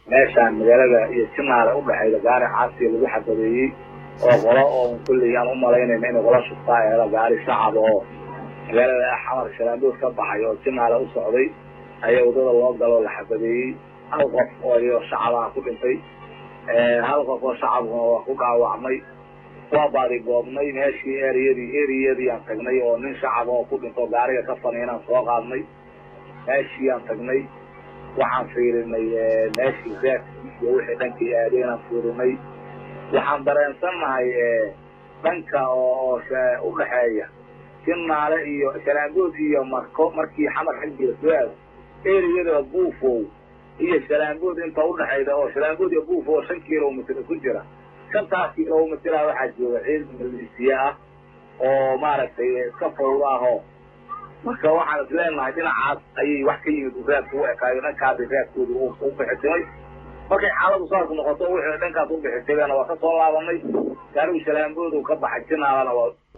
meeshaan magaalada iyo jinaale udhexayda gaari caasiya lagu xabadeeyey oo qolo oo kulley aan u malaynayna inay qola shubtaa eeda gaari shacab oo magaalada xamar shalaandood ka baxay oo jinaale u socday ayaa waddada loo galoo la xabadeeyey hal qof oo shacabaha ku dhintay hal qof oo shacabkuna waa ku dhaawacmay waa baadi goobnay meeshii eriyadii eriyadii aan tagnay oo nin shacab oo ku dhinto gaariga ka faniinaan soo qaadnay meeshii aan tagnay waxaan fiirinay meeshii reerkii iyo wixii dhankii aadeenaan fiirinay waxaan dareensannahay dhanka oo udhaxeeya jinaale iyo shalaangood iyo marko markii xamar xaggiila soo aado eriyada buufow iyo shalaangood inta udhexayda oo shalaangood iyo buufow oo shan kilomitr ku jira shantaas kilomitraa waxaa jooga ciidan malisiye ah oo maaragtay iska fawd ah oo marka waxaan is leenahay dhinacaas ayay wax ka yimid raadka u ekaayo dhankaasi raadkooda u bixitimay markay xaaladu saas noqoto wixii dhankaas u bixitimeena waa ka soo laabanay gaarigu shalaangoodu ka baxay jinaalana waa